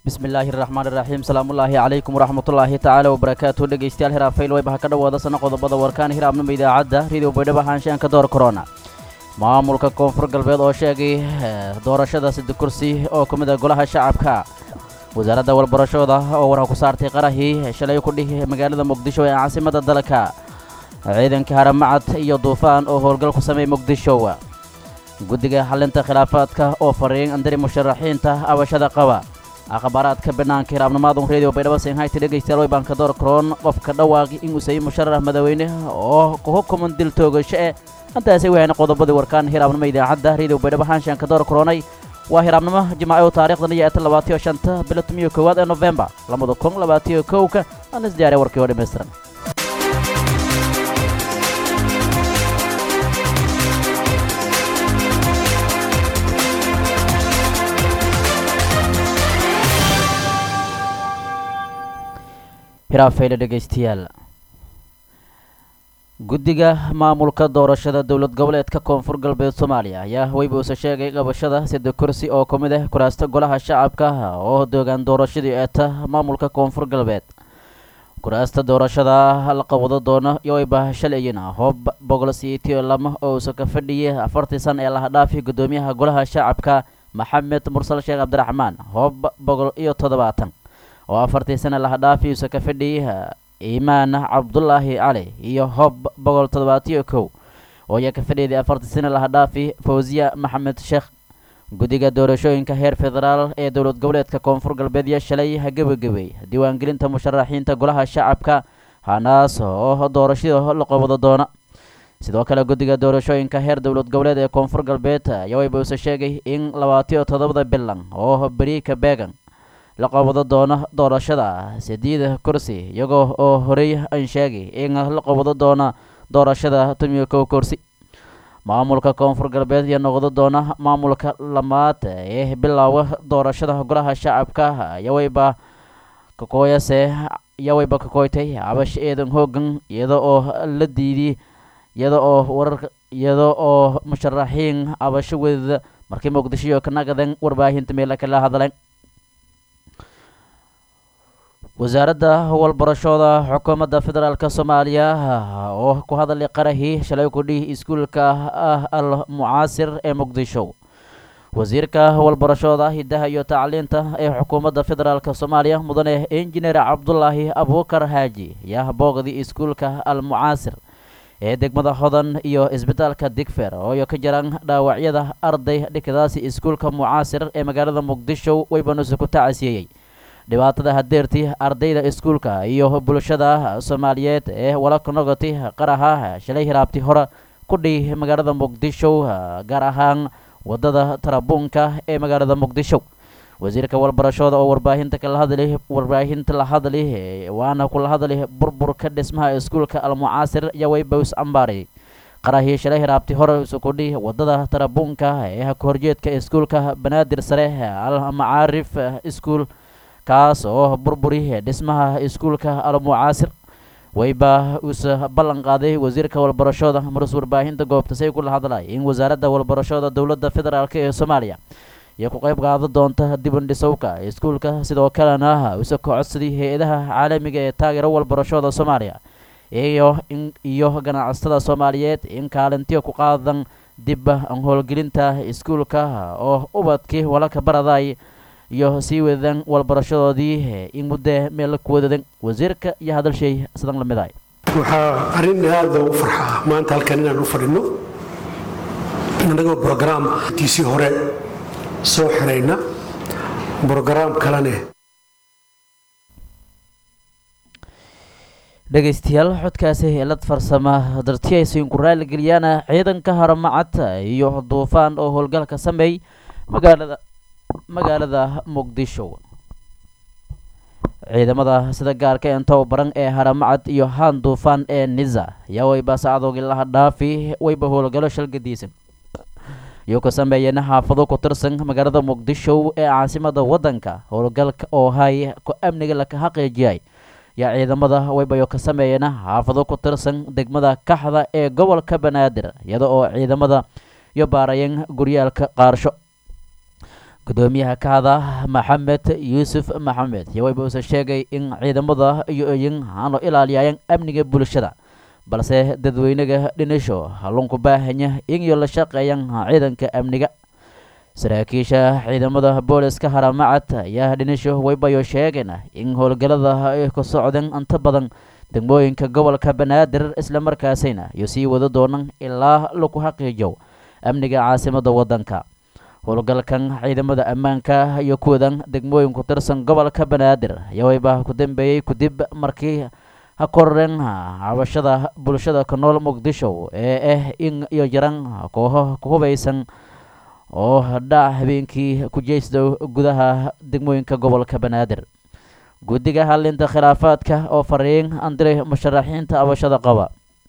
bismillaahi raxmaan iraxiim salaamullaahi calaykum waraxmatullaahi tacaala wabarakaatu dhegeystayaal hiraafayl wayba ha ka dhowaada sana qodobada warkaan hiraabnimo idaacadda ridio baydhabo haanshaanka door korona maamulka koonfur galbeed oo sheegay doorashada sida kursi oo ka mid a golaha shacabka wasaaradda walbarashooda oo warha ku saartay qarahii shalay ku dhihi magaalada muqdisho ee caasimada dalka ciidanka haramacad iyo duufaan oo howlgal ku sameeyay muqdisho guddiga xalinta khilaafaadka oo fariin andari musharaxiinta abashada qaba akhbaaraadka banaanka hiraabnimaadun redio baydhabo senhayti dhegeystayaal way baanka door karoon qofka dhawaaqi in uu sayay musharax madaweyne oo ku hukuman dil toogasho eh intaasi wayna qodobadii warkaan hiraabnimo idaacadda redio baydhabo haanshaanka door karoonay waa hiraabnimo jimaaco taarikhdan iyo eeta labaatiyo shanta bilo tumiyo koowaad ee nofembar labada kun labaatiyo kowka aan isdiyaariya warkii oo dhammaystiran hiraafeyle dhegaystayaal guddiga maamulka doorashada dowlad goboleedka koonfur galbeed soomaaliya ayaa weybuuse sheegay qabashada sida kursi oo ka mid ah kuraasta golaha shacabka oo doogaan doorashadii eeta maamulka koonfur galbeed kuraasta doorashada la qabado doono yowayba shalayina hoob boqol siitiyo lama oo uuse ka fadhiyay afartii san ee laha dhaafi guddoomiyaha golaha shacabka maxamed mursal sheekh cabdiraxmaan hoob boqol iyo toddobaatan oo afartii sana laha dhaafi uuse ka fadhiyay iimaan cabdulaahi cali iyo hob boqol toddobaatiyo kow oo ayaa ka fadhiyday afartii sana laha dhaafi fawsiya maxamed sheekh guddiga doorashooyinka heer federaal ee dowlad goboleedka koonfur galbeed iyo shalay hagabagabey diiwaangelinta musharaxiinta golaha shacabka hanaas oo doorashada la qabado doona sidoo kale guddiga doorashooyinka heer dowlad goboleed ee koonfur galbeed ayaa waybuuse sheegay in labaatiyo toddobada bilan oo beriika beegan la qabado doono doorashada sideeda kursi iyagoo oo horey aan sheegay in la qabado doono doorashada tumiyo kow kursi maamulka koonfur galbeed iyo noqdo doona maamulka lamaad ee bilowga doorashada golaha shacabka yawayba kakooyase yawayba kakooytay cabash eedan hoogan iyada oo la diiday iyada oo warar iyada oo musharaxiin cabasho wadada markii muqdisho ka nagadan warbaahinta meela kala hadleen wasaaradda walbarashooda xukuumadda federaalk soomaaliya oo ku hadalay qarahii shalay kudhihi iskuulka ah al mucaasir ee muqdisho wasiirka walbarashooda hidaha iyo tacliinta ee xukuumadda federaalk soomaaliya mudane injineer cabdulaahi abuukar haaji ayaa booqday iskuulka al mucaasir ee degmada hodan iyo isbitaalka digfer oo ka jiraan dhaawacyada arday dhikadaasi iskuulka mucaasir ee magaalada muqdisho waybanuuse ku tacasiyeeyey dhibaatada hadeertii ardayda iskuulka iyo bulshada soomaaliyeed ee wala kanogati qaraha shalay hiraabti hore ku dhihi magaalada muqdisho gaar ahaan wadada tarabuunka ee magaalada muqdisho wasiirka walbarashooda oo warbaahinta kala hadli warbaahinta la hadli waana kula hadli burburka dhismaha iskuulka almucaasir iyo waybows ambaaray qarahii shalay hiraabti hore isukudhi wadada tarabuunka ee ka horjeedka iskuulka banaadir sare al macaarif iskuul kaas oo burburi dhismaha iskuulka almucaasir wayba uuse ballan qaaday wasiirka walbarashooda marus warbaahinta goobta say kula hadlay in wasaaradda walbarashooda dowladda federaalk ee soomaaliya iyo ku qayb qaada doonta dibandhisowka iskuulka sidoo kalena use ka codsaday hay-adaha caalamiga ee taageero walbarashooda soomaaliya iyo iyo ganacsatada soomaaliyeed in kaalintiyo ku qaadan dib howlgelinta iskuulka oo ubadkii walaka baraday iyo sii wadadaan walbarashadoodii in muddo meel ku wadadan wasiirka iyo hadalshay sidan la mid ahay waxaa arrin aada u farxaa maanta halkan inaan u fadhinno innagoo brograamkiisii hore soo xirayna brograam kalene dhegaystayaal xodkaasi helad farsama darti ay siinku raaligeliyaan ciidanka haramacad iyo duufaan oo howlgalka sameey magaalada magaalada muqdisho ciidamada sida gaarka intow baran ee haramacad iyo haan duufaan ee niza ayaa wayba sacdoogii laha dhaafi wayba howlgalo shalgadiisan iyo ka sameeyeen xaafado ku tirsan magaalada muqdisho ee caasimada wadanka howlgalka oo hay ku amniga laka xaqiijiyay yaa ciidamada waybayo ka sameeyeen xaafado ku tirsan degmada kaxda ee gobolka banaadir iyada oo ciidamada iyo baarayeen guryaalka qaarsho gudoomiyaha kahada maxamed yuusuf maxamed yawayba uuse sheegay in ciidamada iyo eyin aanu ilaaliyayaan amniga bulshada balse dadweynaga dhinisho halunku baahanya inyo la shaqeeyaan ciidanka amniga saraakiisha ciidamada booliska haramacad ayaa dhinisho waybayo sheegeen in howlgallada ay ku socdeen inta badan degmooyinka gobolka banaadir islamarkaasina iyo sii wada doonaan ilaa lagu xaqiijo amniga caasimada waddanka howlgalkan ciidamada ammaanka iyo kuwadan degmooyin ku tirsan gobolka banaadir ayaa wayba ku dambeeyey kadib markii ha kororeen cabashada bulshada ku nool muqdisho ee ah in iyo jaran kooxo ku hubaysan oo dhac habeenkii ku jeysda gudaha degmooyinka gobolka banaadir guddiga halinta khilaafaadka oo fariin andiray musharaxiinta abashada qaba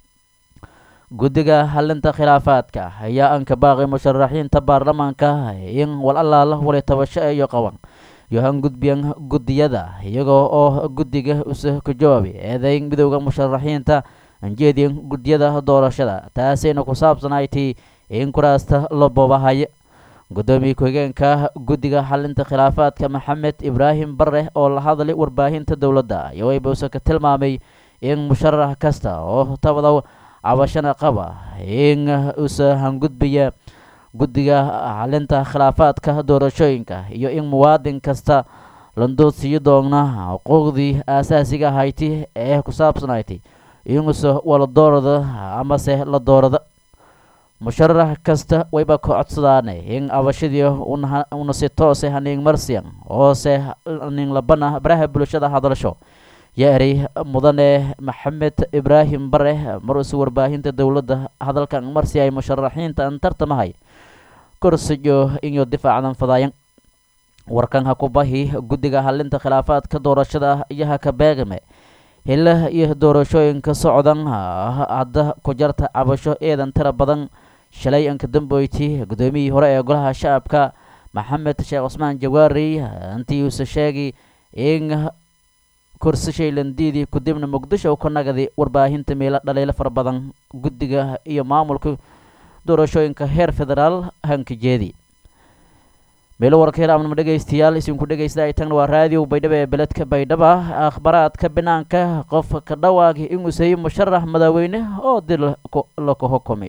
guddiga halinta khilaafaadka ayaa anka baaqay musharaxiinta baarlamaanka in wal allaala wali tabasho iyo qaban yohan gudbiyan guddiyada iyagoo oo guddiga use ka jawaabay eedayn midowda musharaxiinta anjeediyan guddiyada doorashada taasayna ku saabsanaytay in kuraasta la boobahaya guddoomiye ku-xigeenka guddiga xalinta khilaafaadka maxamed ibraahim bare oo la hadlay warbaahinta dowladda yowayba use ka tilmaamay in musharax kasta oo tabada cabashana qaba in use hangudbiya guddiga xalinta khilaafaadka doorashooyinka iyo in muwaadin kasta landood sii doona xuquuqdii aasaasiga ahayti ee ku saabsanayti inuse wala doorada amase la doorada musharax kasta wayba ka codsadaane in abashadii una si toose haniing marsiyan oose ning labana baraha bulshada hadalsho ya-eri mudane maxamed ibraahim bare maruuse warbaahinta dowladda hadalkan marsi ay musharaxiinta an tartamahay korsiyo inyo difaacadan fadaayan warkan ha ku bahi guddiga halinta khilaafaadka doorashada iyo ha ka beegame hila iyo doorashooyinka socdan hadda ku jarta cabasho eedan tira badan shalay anka dambeyti guddoomiyihii hore ee golaha shacabka maxamed sheekh cusmaan jawaari intii uuse sheegay in kursi shaylandiidii kudibna muqdisho ka nagadi warbaahinta meelo dhaliilo fara badan guddiga iyo maamulka doorashooyinka heer federaal hankajeedi meelo warka hiraamnimo dhegaystayaal isinku dhegaysta ay tagna waa raadiyo baydhabo ee beledka baydhaba akhbaraadka banaanka qof ka dhawaagi inuu sayi musharax madaaweyne oo dil laka xukumay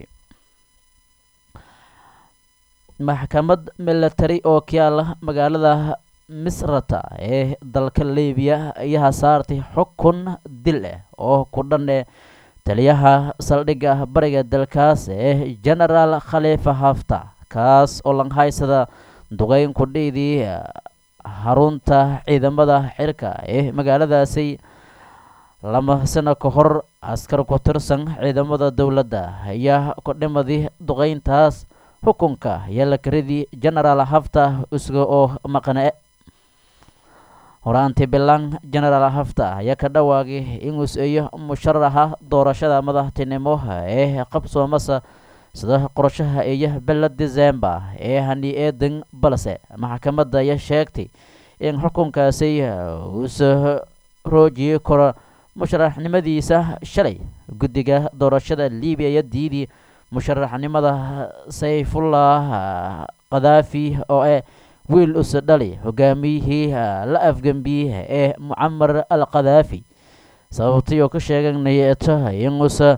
maxkamad milatari oo kayaala magaalada misrata ee dalka libiya ayaa saartay xukun dil ah oo ku dhan eh taliyaha saldhigga bariga dalkaas ee genaraal khaliifa hafta kaas oo langhaysada duqeyn ku dhiidii xarunta ciidamada xirka ee magaaladaasi lama sano ka hor askar ku tirsan ciidamada dowladda ayaa ku dhimadii duqeyntaas xukunka ayaa la karidii genaraal hafta isga oo maqne horaantii bilan genaraal hafta ayaa ka dhawaagay inuu seeyo musharaxa doorashada madaxtinimo ee qabsoomasa sida qorshaha iyo bila december ee hani eedan balse maxkamadda ayaa sheegtay in xukunkaasi uusa roojiyey karo musharaxnimadiisa shalay guddiga doorashada libiya iyo diidii musharaxnimada sayfullah khadaafi oo ee wiil usa dhali hogaamiyihii la afgambiyey ee mucamar al khadaafi sababtii oo ka sheeganayto inuusa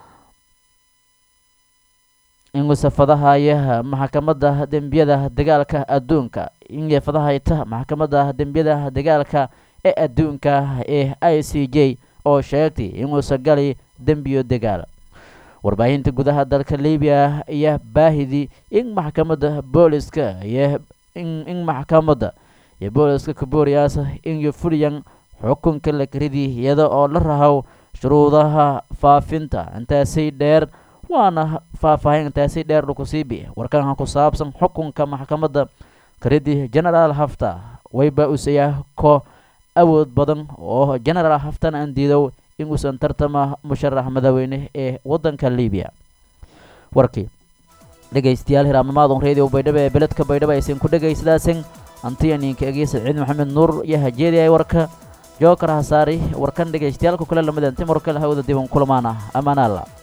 inuusa fadahaya maxkamadda dembiyada dagaalka adduunka inay fadahayta maxkamadda dembiyada dagaalka ee adduunka ee i c j oo sheegtay inuusa gali dembiyo dagaal warbaahinta gudaha dalka libiya ayaa baahidii in maxkamadda booliska iyo in maxkamadda iyo booliska kabooriyaas inyo fuliyan xukunka la karidii iyada oo la rahow shuruudaha faafinta intaasi dheer waana faahfaahin intaasi dheer lakusiibi warkanka ku saabsan xukunka maxkamadda karidii genaraal hafta wayba usayaa ko awood badan oo genaraal haftan aan diidow inuusan tartama musharax madaaweyne ee wadanka libiya warkii dhegaystayaal hiraabnimaadun reediyo baydhabo ee beledka baydhabo aysan ku dhegaysadaasin antiyaninka egiisa ciid maxamed nuur iyo hajeediay warka jookar hasaari warkan dhegaystayaalku kale lamid antimor kale hawada diban kulmaana amaanaalla